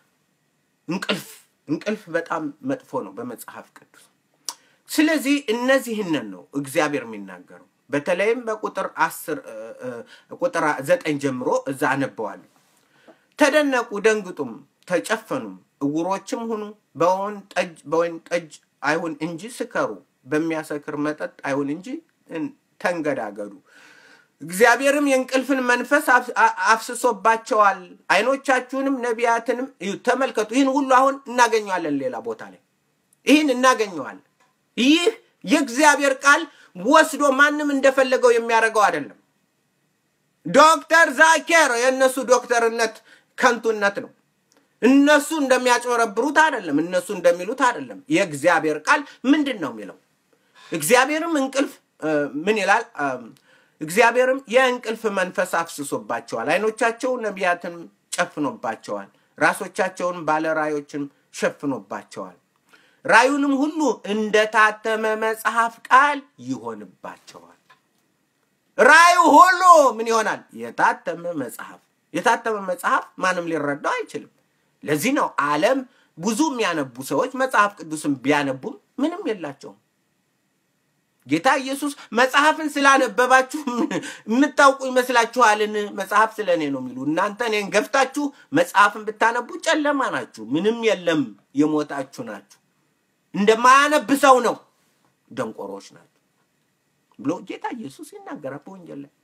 እንቅልፍ እንቅልፍ በጣም መጥፎ ነው በመጽሐፍ ቅዱስ። ስለዚህ እነዚህንን ነው እግዚአብሔር የሚናገረው። በተለይም በቁጥር አስር እ፣ እ፣ ቁጥር ዘጠኝ ጀምሮ እዛ አነበዋለሁ። ተደነቁ፣ ደንግጡም፣ ተጨፈኑም፣ እውሮችም ሁኑ። በወይን ጠጅ በወይን ጠጅ አይሁን እንጂ ስከሩ፣ በሚያሰክር መጠጥ አይሁን እንጂ እን- ተንገዳገዱ። እግዚአብሔርም የእንቅልፍን መንፈስ አፍ- አ- አፍስሶባቸዋል። አይኖቻችሁንም ነቢያትንም እዩ። ተመልከቱ። ይህን ሁሉ አሁን እናገኘዋለን ሌላ ቦታ ላይ ይህን እናገኘዋለን። ይህ የእግዚአብሔር ቃል ወስዶ ማንም እንደፈለገው የሚያደርገው አይደለም። ዶክተር ዛኬር የእነሱ ዶክተርነት ከንቱነት ነው። እነሱ እንደሚያጭበረብሩት አይደለም። እነሱ እንደሚሉት አይደለም። የእግዚአብሔር ቃል ምንድን ነው የሚለው? እግዚአብሔርም እንቅልፍ እ፣ ምን ይላል? እም፣ እግዚአብሔርም የእንቅልፍ መንፈስ አፍስሶባቸዋል፣ አይኖቻቸው ነቢያትን ጨፍኖባቸዋል፣ ራሶቻቸውን ባለ ራዮችን ሸፍኖባቸዋል። ራዩንም ሁሉ እንደታተመ መጽሐፍ ቃል ይሆንባቸዋል። ራዩ ሁሉ ምን ይሆናል? የታተመ መጽሐፍ። የታተመ መጽሐፍ ማንም ሊረዳው አይችልም። ለዚህ ነው ዓለም ብዙ የሚያነቡ ሰዎች መጽሐፍ ቅዱስን ቢያነቡም ምንም የላቸውም። ጌታ ኢየሱስ መጽሐፍን ስላነበባችሁ የምታውቁ ይመስላችኋልን? መጽሐፍ ስለ እኔ ነው የሚሉ እናንተ እኔን ገፍታችሁ መጽሐፍን ብታነቡ ጨለማ ናችሁ፣ ምንም የለም፣ የሞታችሁ ናችሁ፣ እንደማያነብ ሰው ነው፣ ደንቆሮች ናቸው ብሎ ጌታ ኢየሱስ ይናገራል በወንጌል ላይ።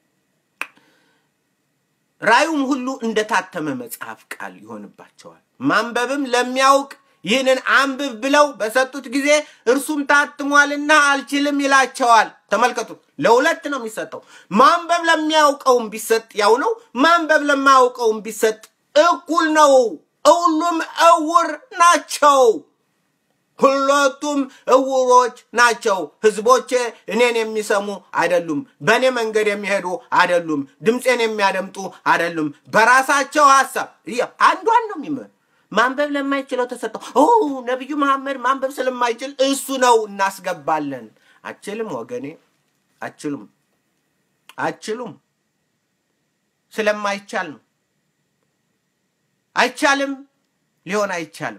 ራዩም ሁሉ እንደታተመ መጽሐፍ ቃል ይሆንባቸዋል። ማንበብም ለሚያውቅ ይህንን አንብብ ብለው በሰጡት ጊዜ እርሱም ታትሟልና አልችልም ይላቸዋል። ተመልከቱ፣ ለሁለት ነው የሚሰጠው። ማንበብ ለሚያውቀውም ቢሰጥ ያው ነው፣ ማንበብ ለማያውቀውም ቢሰጥ እኩል ነው። ሁሉም እውር ናቸው። ሁለቱም እውሮች ናቸው። ህዝቦቼ እኔን የሚሰሙ አይደሉም፣ በእኔ መንገድ የሚሄዱ አይደሉም፣ ድምፄን የሚያደምጡ አይደሉም። በራሳቸው ሀሳብ እያ- አንዷን ነው የሚመ ማንበብ ለማይችለው ተሰጠው። ኦ ነቢዩ መሐመድ ማንበብ ስለማይችል እሱ ነው እናስገባለን። አችልም ወገኔ፣ አችሉም፣ አችሉም። ስለማይቻል ነው። አይቻልም፣ ሊሆን አይቻልም።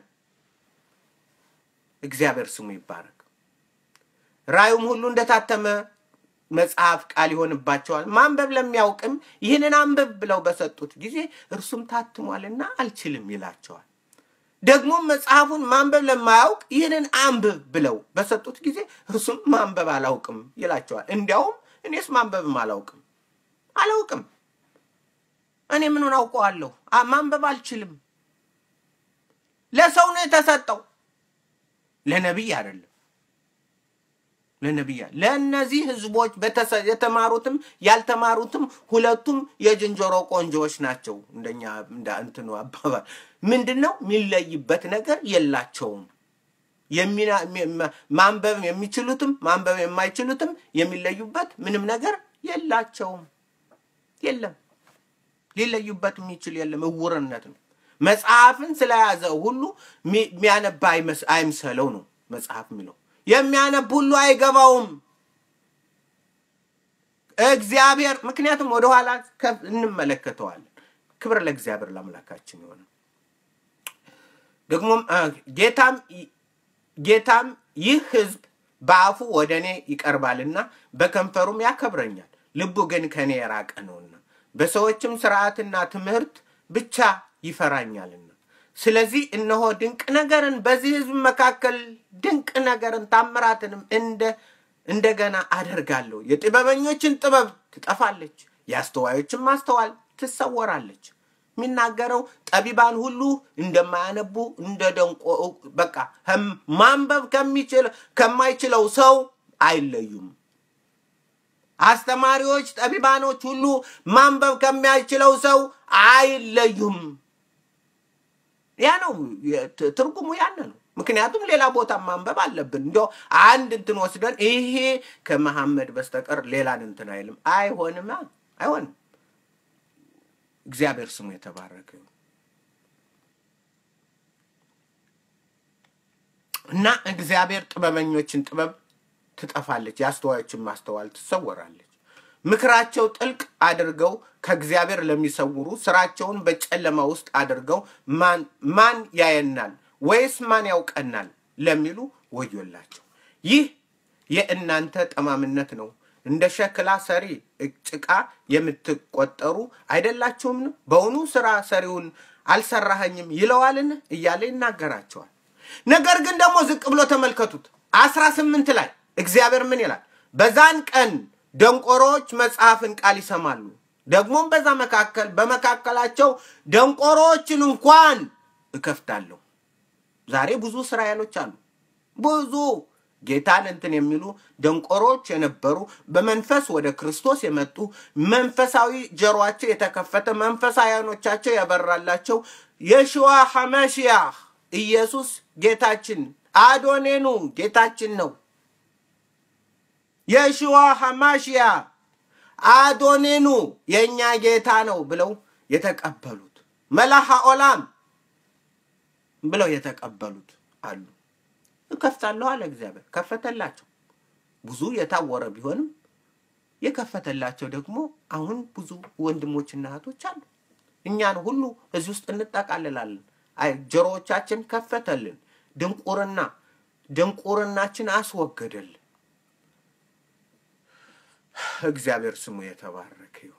እግዚአብሔር ስሙ ይባረክ። ራዩም ሁሉ እንደታተመ መጽሐፍ ቃል ይሆንባቸዋል። ማንበብ ለሚያውቅም ይህንን አንብብ ብለው በሰጡት ጊዜ እርሱም ታትሟልና አልችልም ይላቸዋል። ደግሞም መጽሐፉን ማንበብ ለማያውቅ ይህንን አንብብ ብለው በሰጡት ጊዜ እርሱም ማንበብ አላውቅም ይላቸዋል። እንዲያውም እኔስ ማንበብም አላውቅም አላውቅም እኔ ምኑን አውቀዋለሁ? አ- ማንበብ አልችልም። ለሰው ነው የተሰጠው ለነቢይ አይደለም። ለነቢይ አይደለም። ለእነዚህ ህዝቦች በተሰ- የተማሩትም ያልተማሩትም ሁለቱም የዝንጀሮ ቆንጆዎች ናቸው። እንደኛ እንደ እንትኑ አባባል ምንድን ነው የሚለይበት ነገር የላቸውም። የሚና- የሚ- ማንበብ የሚችሉትም ማንበብ የማይችሉትም የሚለዩበት ምንም ነገር የላቸውም። የለም ሊለዩበት የሚችል የለም። እውርነት ነው። መጽሐፍን ስለያዘ ሁሉ ሚ- የሚያነባ አይመስ- አይምሰለው ነው መጽሐፍ የሚለው። የሚያነብ ሁሉ አይገባውም እግዚአብሔር። ምክንያቱም ወደኋላ ከፍ እንመለከተዋለን። ክብር ለእግዚአብሔር ለአምላካችን የሆነ ደግሞም አ፣ ጌታም ጌታም ይህ ህዝብ በአፉ ወደ እኔ ይቀርባልና በከንፈሩም ያከብረኛል፣ ልቡ ግን ከእኔ የራቀ ነውና በሰዎችም ስርዓትና ትምህርት ብቻ ይፈራኛልና። ስለዚህ እነሆ ድንቅ ነገርን በዚህ ህዝብ መካከል ድንቅ ነገርን ታምራትንም እንደ እንደገና አደርጋለሁ። የጥበበኞችን ጥበብ ትጠፋለች፣ የአስተዋዮችን ማስተዋል ትሰወራለች። የሚናገረው ጠቢባን ሁሉ እንደማያነቡ እንደ ደንቆ በቃ ህም- ማንበብ ከሚችል ከማይችለው ሰው አይለዩም። አስተማሪዎች ጠቢባኖች ሁሉ ማንበብ ከማይችለው ሰው አይለዩም። ያ ነው የት- ትርጉሙ ያነ ነው። ምክንያቱም ሌላ ቦታ ማንበብ አለብን። እንዲያው አንድ እንትን ወስደን ይሄ ከመሐመድ በስተቀር ሌላን እንትን አይልም። አይሆንም፣ አይሆንም። እግዚአብሔር ስሙ የተባረከ ይሁን እና እግዚአብሔር ጥበበኞችን ጥበብ ትጠፋለች፣ የአስተዋዮችን ማስተዋል ትሰወራለች። ምክራቸው ጥልቅ አድርገው ከእግዚአብሔር ለሚሰውሩ ስራቸውን በጨለማ ውስጥ አድርገው ማን ማን ያየናል ወይስ ማን ያውቀናል ለሚሉ ወዮላቸው። ይህ የእናንተ ጠማምነት ነው። እንደ ሸክላ ሰሪ ጭቃ የምትቆጠሩ አይደላችሁም? በውኑ ስራ ሰሪውን አልሰራኸኝም ይለዋልን እያለ ይናገራቸዋል። ነገር ግን ደግሞ ዝቅ ብሎ ተመልከቱት። አስራ ስምንት ላይ እግዚአብሔር ምን ይላል? በዛን ቀን ደንቆሮዎች መጽሐፍን ቃል ይሰማሉ። ደግሞም በዛ መካከል በመካከላቸው ደንቆሮዎችን እንኳን እከፍታለሁ። ዛሬ ብዙ እስራኤሎች አሉ። ብዙ ጌታን እንትን የሚሉ ደንቆሮች የነበሩ በመንፈስ ወደ ክርስቶስ የመጡ መንፈሳዊ ጀሯቸው የተከፈተ መንፈሳዊ ዓይኖቻቸው ያበራላቸው የሽዋ ሐመሽያህ ኢየሱስ ጌታችን አዶኔኑ ጌታችን ነው። የሽዋ ሐማሽያ አዶኔኑ የእኛ ጌታ ነው ብለው የተቀበሉት መላሃ ኦላም ብለው የተቀበሉት አሉ። እከፍታለሁ አለ እግዚአብሔር። ከፈተላቸው። ብዙ የታወረ ቢሆንም የከፈተላቸው ደግሞ አሁን ብዙ ወንድሞችና እህቶች አሉ። እኛን ሁሉ እዚህ ውስጥ እንጠቃልላለን። አይ ጆሮዎቻችን ከፈተልን። ድንቁርና ድንቁርናችን አስወገደልን። እግዚአብሔር ስሙ የተባረከ ይሁን።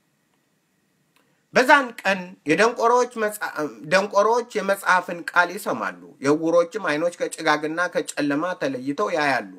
በዛን ቀን የደንቆሮዎች መጽአ- ደንቆሮዎች የመጽሐፍን ቃል ይሰማሉ፣ የዕውሮችም ዓይኖች ከጭጋግና ከጨለማ ተለይተው ያያሉ።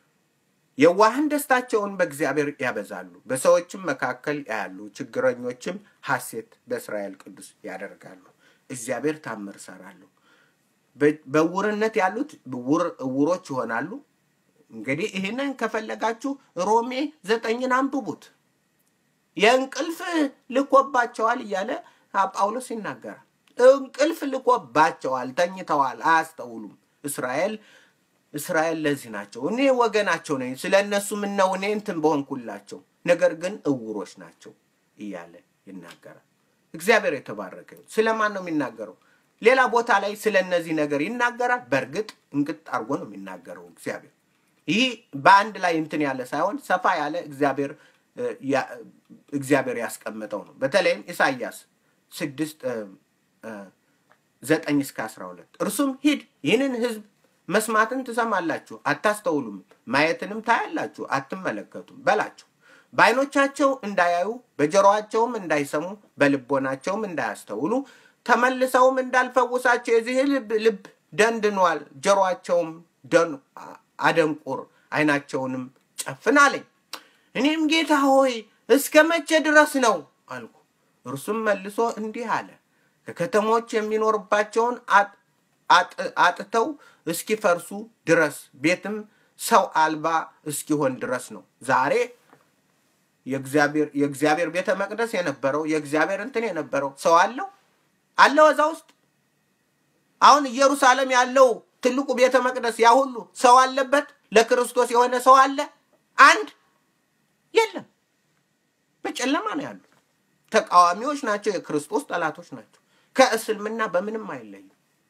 የዋህን ደስታቸውን በእግዚአብሔር ያበዛሉ፣ በሰዎችም መካከል ያያሉ። ችግረኞችም ሐሴት በእስራኤል ቅዱስ ያደርጋሉ። እግዚአብሔር ታምር እሰራለሁ። በ- በዕውርነት ያሉት ዕውር- ዕውሮች ይሆናሉ። እንግዲህ ይህንን ከፈለጋችሁ ሮሜ ዘጠኝን አንብቡት። የእንቅልፍ ልኮባቸዋል እያለ ጳውሎስ ይናገራል። እንቅልፍ ልኮባቸዋል፣ ተኝተዋል፣ አያስተውሉም። እስራኤል እስራኤል ለዚህ ናቸው። እኔ ወገናቸው ነኝ፣ ስለ እነሱ ምነው እኔ እንትን በሆንኩላቸው፣ ነገር ግን እውሮች ናቸው እያለ ይናገራል። እግዚአብሔር የተባረከ ይሁን። ስለማን ነው የሚናገረው? ሌላ ቦታ ላይ ስለ እነዚህ ነገር ይናገራል። በእርግጥ እንቅጥ አድርጎ ነው የሚናገረው እግዚአብሔር። ይህ በአንድ ላይ እንትን ያለ ሳይሆን ሰፋ ያለ እግዚአብሔር እ፣ ያ- እግዚአብሔር ያስቀመጠው ነው። በተለይም ኢሳይያስ ስድስት እ፣ እ፣ ዘጠኝ እስከ አስራ ሁለት እርሱም ሂድ ይህንን ህዝብ መስማትን ትሰማላችሁ አታስተውሉም፣ ማየትንም ታያላችሁ አትመለከቱም በላቸው። በዓይኖቻቸው እንዳያዩ በጆሮአቸውም እንዳይሰሙ በልቦናቸውም እንዳያስተውሉ ተመልሰውም እንዳልፈውሳቸው የዚህ ልብ ልብ ደንድኗል፣ ጆሮአቸውም ደን አደንቁር፣ ዓይናቸውንም ጨፍን አለኝ። እኔም ጌታ ሆይ እስከ መቼ ድረስ ነው አልኩ። እርሱም መልሶ እንዲህ አለ፣ ከከተሞች የሚኖርባቸውን አጥ- አጥ- አጥተው እስኪፈርሱ ድረስ ቤትም ሰው አልባ እስኪሆን ድረስ ነው። ዛሬ የእግዚአብሔር የእግዚአብሔር ቤተ መቅደስ የነበረው የእግዚአብሔር እንትን የነበረው ሰው አለው አለው እዛ ውስጥ አሁን ኢየሩሳሌም ያለው ትልቁ ቤተ መቅደስ ያ ሁሉ ሰው አለበት። ለክርስቶስ የሆነ ሰው አለ? አንድ የለም። በጨለማ ነው ያሉት። ተቃዋሚዎች ናቸው። የክርስቶስ ጠላቶች ናቸው። ከእስልምና በምንም አይለዩ።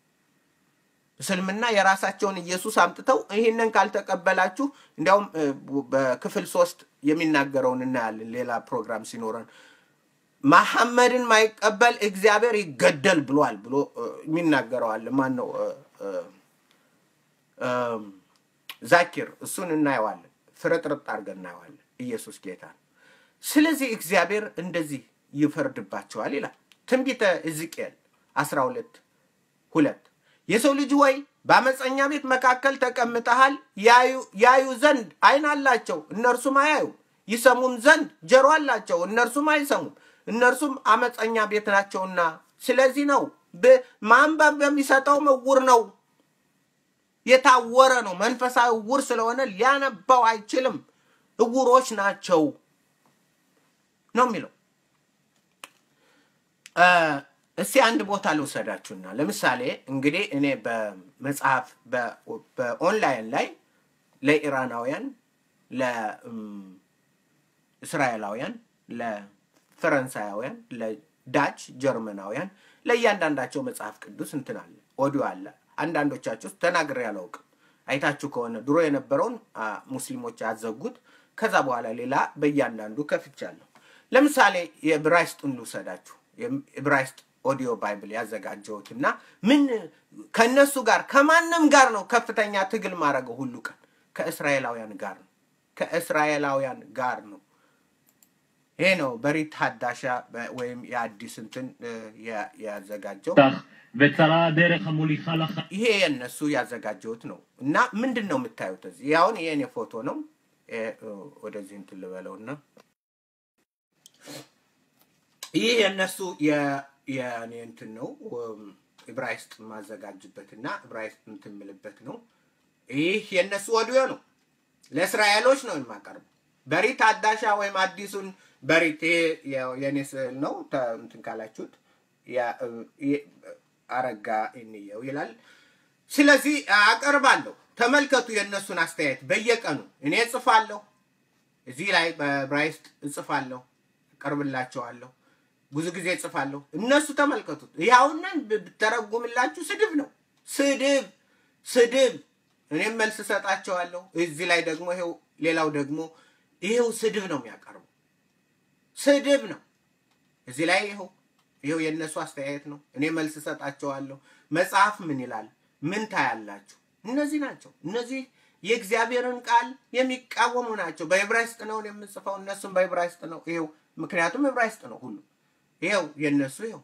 እስልምና የራሳቸውን ኢየሱስ አምጥተው ይህንን ካልተቀበላችሁ እንዲያውም እ፣ በክፍል ሶስት የሚናገረውን እናያለን ሌላ ፕሮግራም ሲኖረን መሐመድን ማይቀበል እግዚአብሔር ይገደል ብሏል ብሎ እ፣ የሚናገረው አለ። ማን ነው? እ፣ እ፣ እም፣ ዛኪር እሱን እናየዋለን። ፍርጥርጥ አድርገን እናየዋለን። ኢየሱስ ጌታ ነው። ስለዚህ እግዚአብሔር እንደዚህ ይፈርድባቸዋል ይላል ትንቢተ ሕዝቅኤል 12 ሁለት የሰው ልጅ ወይ በአመፀኛ ቤት መካከል ተቀምጠሃል። ያዩ ያዩ ዘንድ ዓይን አላቸው እነርሱም አያዩ፣ ይሰሙም ዘንድ ጆሮ አላቸው እነርሱም አይሰሙም። እነርሱም አመፀኛ ቤት ናቸውና። ስለዚህ ነው ማንበብ በሚሰጠው እውር ነው፣ የታወረ ነው። መንፈሳዊ እውር ስለሆነ ሊያነባው አይችልም። እውሮች ናቸው ነው የሚለው። እስቲ አንድ ቦታ ልውሰዳችሁና ለምሳሌ እንግዲህ እኔ በመጽሐፍ በኦንላይን ላይ ለኢራናውያን፣ ለእስራኤላውያን፣ ለፈረንሳያውያን፣ ለዳች ጀርመናውያን ለእያንዳንዳቸው መጽሐፍ ቅዱስ እንትን አለ፣ ኦዲዮ አለ። አንዳንዶቻችሁ ውስጥ ተናግሬ አላውቅም። አይታችሁ ከሆነ ድሮ የነበረውን ሙስሊሞች ያዘጉት፣ ከዛ በኋላ ሌላ በእያንዳንዱ ከፍቻለሁ። ለምሳሌ የዕብራይስጡን ልውሰዳችሁ። የዕብራይስጥ ኦዲዮ ባይብል ያዘጋጀሁት እና ምን ከእነሱ ጋር ከማንም ጋር ነው ከፍተኛ ትግል ማድረገው ሁሉ ቀን ከእስራኤላውያን ጋር ነው ከእስራኤላውያን ጋር ነው። ይሄ ነው በሪት ሀዳሻ ወይም የአዲስ እንትን ያዘጋጀው וצרה הדרך המוליכה לח... ይሄ የእነሱ ያዘጋጀሁት ነው እና ምንድን ነው የምታዩት እዚህ ያሁን የእኔ ፎቶ ነው ወደዚህ እንትን ልበለውና ይህ የእነሱ የእኔ እንትን ነው ዕብራይስጥ ማዘጋጅበት እና ዕብራይስጥ እንትን ምልበት ነው ይህ የእነሱ ወዲዮ ነው ለእስራኤሎች ነው የማቀርበው በሪት አዳሻ ወይም አዲሱን በሪት ይሄ የእኔ ስዕል ነው እንትን ካላችሁት አረጋ እንየው ይላል። ስለዚህ አቀርባለሁ። ተመልከቱ የእነሱን አስተያየት በየቀኑ እኔ እጽፋለሁ። እዚህ ላይ በዕብራይስጥ እጽፋለሁ፣ እቀርብላቸዋለሁ። ብዙ ጊዜ እጽፋለሁ። እነሱ ተመልከቱት። ይኸውናን ብተረጉምላችሁ ስድብ ነው። ስድብ ስድብ። እኔም መልስ እሰጣቸዋለሁ። እዚህ ላይ ደግሞ ይሄው ሌላው ደግሞ ይሄው ስድብ ነው የሚያቀርቡ ስድብ ነው። እዚህ ላይ ይኸው ይኸው የእነሱ አስተያየት ነው። እኔ መልስ እሰጣቸዋለሁ። መጽሐፍ ምን ይላል? ምን ታያላችሁ? እነዚህ ናቸው። እነዚህ የእግዚአብሔርን ቃል የሚቃወሙ ናቸው። በዕብራይስጥ ነው የምጽፈው፣ እነሱም በዕብራይስጥ ነው። ይኸው ምክንያቱም ዕብራይስጥ ነው ሁሉ። ይኸው የእነሱ ይኸው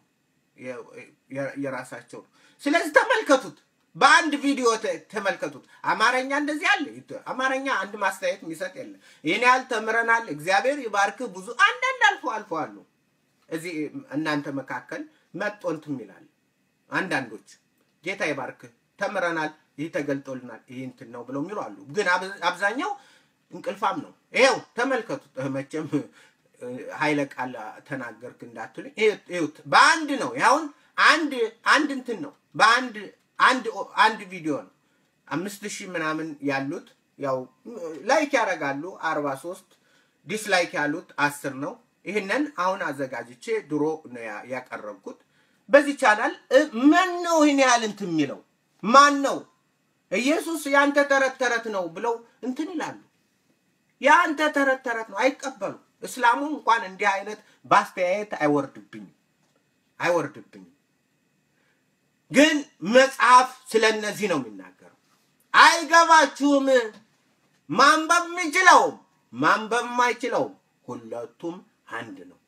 የራሳቸው ነው። ስለዚህ ተመልከቱት። በአንድ ቪዲዮ ተመልከቱት። አማርኛ እንደዚህ አለ። አማርኛ አንድ ማስተያየት የሚሰጥ የለም። ይህን ያህል ተምረናል፣ እግዚአብሔር ይባርክህ። ብዙ አንዳንድ አልፎ አልፎ አሉ እዚህ እናንተ መካከል መጦ እንትን ይላል። አንዳንዶች ጌታ ይባርክህ ተምረናል፣ ይህ ተገልጦልናል፣ ይህ እንትን ነው ብለው የሚሉ አሉ። ግን አብዛኛው እንቅልፋም ነው። ይኸው ተመልከቱት። መቼም ኃይለ ቃል ተናገርክ እንዳትሉኝ፣ ይኸውት በአንድ ነው። ያሁን አንድ አንድ እንትን ነው በአንድ አንድ አንድ ቪዲዮ ነው። አምስት ሺህ ምናምን ያሉት ያው ላይክ ያደርጋሉ አርባ ሶስት ዲስላይክ ያሉት አስር ነው። ይህንን አሁን አዘጋጅቼ ድሮ ነው ያቀረብኩት። በዚህ ቻናል ማን ነው ይህን ያህል እንትን የሚለው ማን ነው? ኢየሱስ የአንተ ተረት ተረት ነው ብለው እንትን ይላሉ። የአንተ ተረት ተረት ነው አይቀበሉ። እስላሙ እንኳን እንዲህ አይነት በአስተያየት አይወርድብኝም አይወርድብኝም። ግን መጽሐፍ ስለ እነዚህ ነው የሚናገረው። አይገባችሁም። ማንበብ የሚችለውም ማንበብ የማይችለውም ሁለቱም አንድ ነው።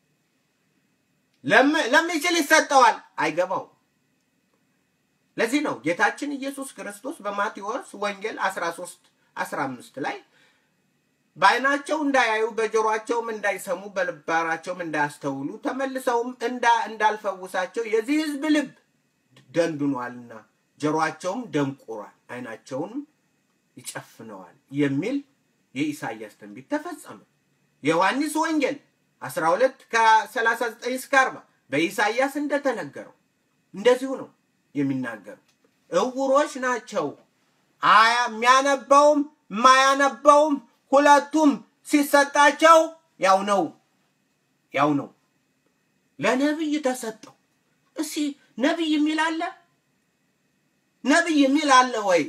ለሚችል ይሰጠዋል፣ አይገባውም። ለዚህ ነው ጌታችን ኢየሱስ ክርስቶስ በማቴዎስ ወንጌል 13 15 ላይ በዓይናቸው እንዳያዩ በጆሮአቸውም እንዳይሰሙ በልባራቸውም እንዳያስተውሉ ተመልሰውም እንዳልፈውሳቸው የዚህ ሕዝብ ልብ ደንድኗልና ጆሮአቸውም ደንቁሯል፣ ዓይናቸውንም ይጨፍነዋል የሚል የኢሳይያስ ትንቢት ተፈጸመ። የዮሐንስ ወንጌል 12 ከ39 እስከ 40 በኢሳይያስ እንደተነገረው እንደዚሁ ነው የሚናገሩ። እውሮች ናቸው። አያ የሚያነበውም የማያነበውም ሁለቱም ሲሰጣቸው ያው ነው ያው ነው። ለነብይ ተሰጠው። እስኪ ነብይ የሚል አለ? ነብይ የሚል አለ ወይ?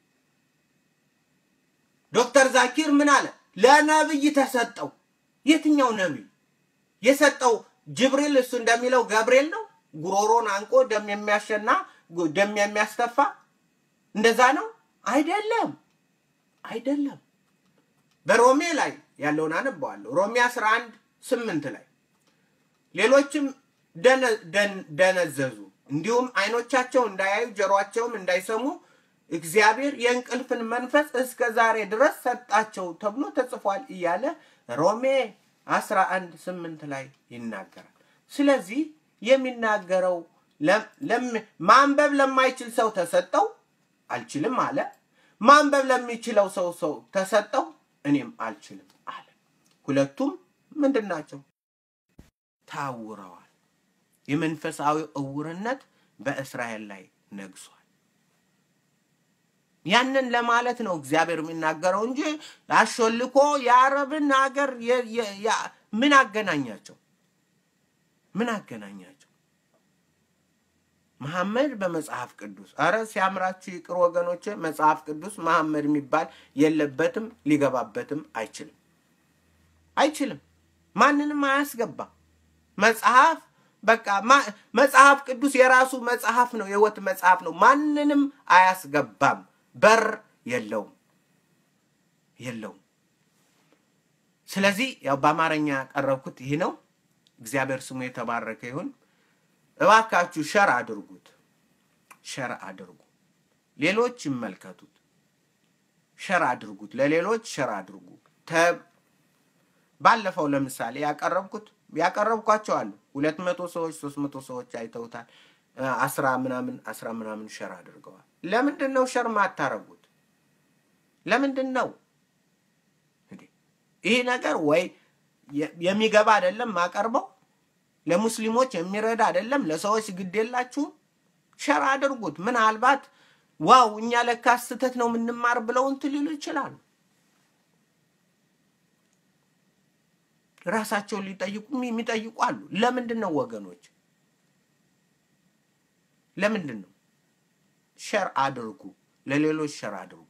ዶክተር ዛኪር ምን አለ? ለነብይ ተሰጠው። የትኛው ነብይ የሰጠው? ጅብሪል እሱ እንደሚለው ገብርኤል ነው። ጉሮሮን አንቆ ደም የሚያሸና ደም የሚያስተፋ እንደዛ ነው? አይደለም፣ አይደለም። በሮሜ ላይ ያለውን አነባዋለሁ። ሮሜ 11 ስምንት ላይ ሌሎችም ደነዘዙ፣ እንዲሁም አይኖቻቸው እንዳያዩ ጆሮአቸውም እንዳይሰሙ እግዚአብሔር የእንቅልፍን መንፈስ እስከ ዛሬ ድረስ ሰጣቸው ተብሎ ተጽፏል እያለ ሮሜ 11 ስምንት ላይ ይናገራል። ስለዚህ የሚናገረው ለም- ለም- ማንበብ ለማይችል ሰው ተሰጠው አልችልም አለ። ማንበብ ለሚችለው ሰው ሰው ተሰጠው እኔም አልችልም አለ። ሁለቱም ምንድን ናቸው? ታውረዋል። የመንፈሳዊ እውርነት በእስራኤል ላይ ነግሷል። ያንን ለማለት ነው እግዚአብሔር የሚናገረው እንጂ አሾልኮ የአረብን ሀገር የ- የ- ያ- ምን አገናኛቸው? ምን አገናኛቸው? መሐመድ በመጽሐፍ ቅዱስ አረ ሲያምራችሁ ይቅር ወገኖች፣ መጽሐፍ ቅዱስ መሐመድ የሚባል የለበትም፣ ሊገባበትም አይችልም አይችልም። ማንንም አያስገባ መጽሐፍ በቃ ማ- መጽሐፍ ቅዱስ የራሱ መጽሐፍ ነው፣ የህይወት መጽሐፍ ነው። ማንንም አያስገባም። በር የለውም የለውም። ስለዚህ ያው በአማርኛ ያቀረብኩት ይህ ነው። እግዚአብሔር ስሙ የተባረከ ይሁን። እባካችሁ ሸር አድርጉት፣ ሸር አድርጉ፣ ሌሎች ይመልከቱት። ሸር አድርጉት፣ ለሌሎች ሸር አድርጉ። ተ- ባለፈው ለምሳሌ ያቀረብኩት ያቀረብኳቸው አሉ ሁለት መቶ ሰዎች ሶስት መቶ ሰዎች አይተውታል። እ፣ አስራ ምናምን አስራ ምናምን ሸር አድርገዋል። ለምንድን ነው ሸር ማታረጉት? ለምንድን ነው እንዴ? ይህ ነገር ወይ የ- የሚገባ አይደለም ማቀርበው ለሙስሊሞች የሚረዳ አይደለም። ለሰዎች ግድ የላችሁም። ሸር አድርጉት። ምናልባት ዋው እኛ ለካ ስህተት ነው የምንማር ብለው እንትን ሊሉ ይችላሉ። ራሳቸውን ሊጠይቁ የሚጠይቁ አሉ። ለምንድን ነው ወገኖች? ለምንድን ነው? ሸር አድርጉ፣ ለሌሎች ሸር አድርጉ፣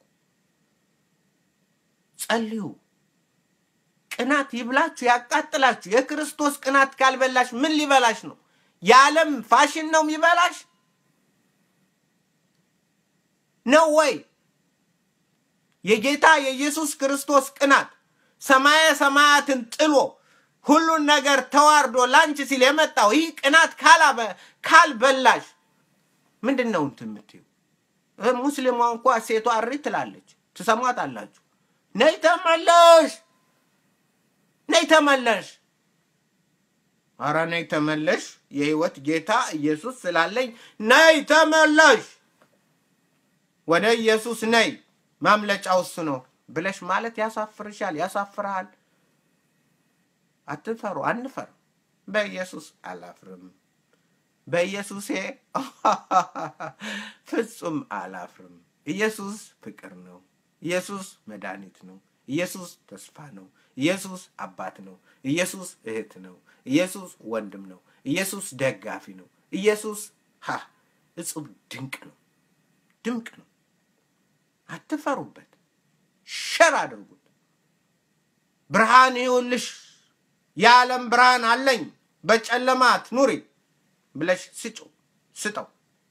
ጸልዩ። ቅናት ይብላችሁ፣ ያቃጥላችሁ። የክርስቶስ ቅናት ካልበላሽ ምን ሊበላሽ ነው? የዓለም ፋሽን ነው የሚበላሽ ነው ወይ? የጌታ የኢየሱስ ክርስቶስ ቅናት ሰማየ ሰማያትን ጥሎ ሁሉን ነገር ተዋርዶ ላንቺ ሲል የመጣው ይህ ቅናት ካላበ ካልበላሽ ምንድን ነው እንትን የምትይው? እ ሙስሊሟ እንኳ ሴቷ እሪ ትላለች፣ ትሰሟት አላችሁ። ነይ ተመለሽ፣ ነይ ተመለሽ፣ አረ ነይ ተመለሽ፣ የህይወት ጌታ ኢየሱስ ስላለኝ ነይ ተመለሽ፣ ወደ ኢየሱስ ነይ፣ ማምለጫው እሱ ነው ብለሽ ማለት ያሳፍርሻል፣ ያሳፍርሃል። አትፈሩ፣ አንፈር። በኢየሱስ አላፍርም፣ በኢየሱሴ ፍጹም አላፍርም። ኢየሱስ ፍቅር ነው። ኢየሱስ መድኃኒት ነው። ኢየሱስ ተስፋ ነው። ኢየሱስ አባት ነው። ኢየሱስ እህት ነው። ኢየሱስ ወንድም ነው። ኢየሱስ ደጋፊ ነው። ኢየሱስ ሀ እጹብ ድንቅ ነው። ድንቅ ነው። አትፈሩበት። ሸር አድርጉት። ብርሃን ይሁንልሽ፣ የዓለም ብርሃን አለኝ፣ በጨለማ አትኑሪ ብለሽ ስጩ ስጠው።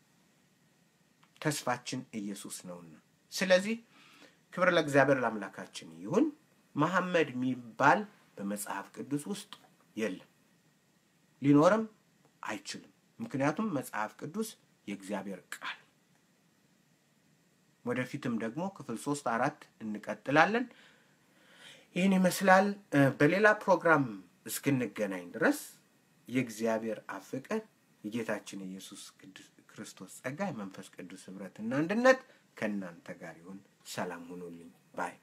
ተስፋችን ኢየሱስ ነውና፣ ስለዚህ ክብር ለእግዚአብሔር ለአምላካችን ይሁን። መሐመድ የሚባል በመጽሐፍ ቅዱስ ውስጥ የለም፣ ሊኖርም አይችልም። ምክንያቱም መጽሐፍ ቅዱስ የእግዚአብሔር ቃል ወደፊትም ደግሞ ክፍል ሶስት አራት እንቀጥላለን። ይህን ይመስላል። እ፣ በሌላ ፕሮግራም እስክንገናኝ ድረስ የእግዚአብሔር አብ ፍቅር የጌታችን የኢየሱስ ቅዱስ ክርስቶስ ጸጋ የመንፈስ ቅዱስ ህብረትና አንድነት ከእናንተ ጋር ይሁን። ሰላም ሁኑልኝ ባይ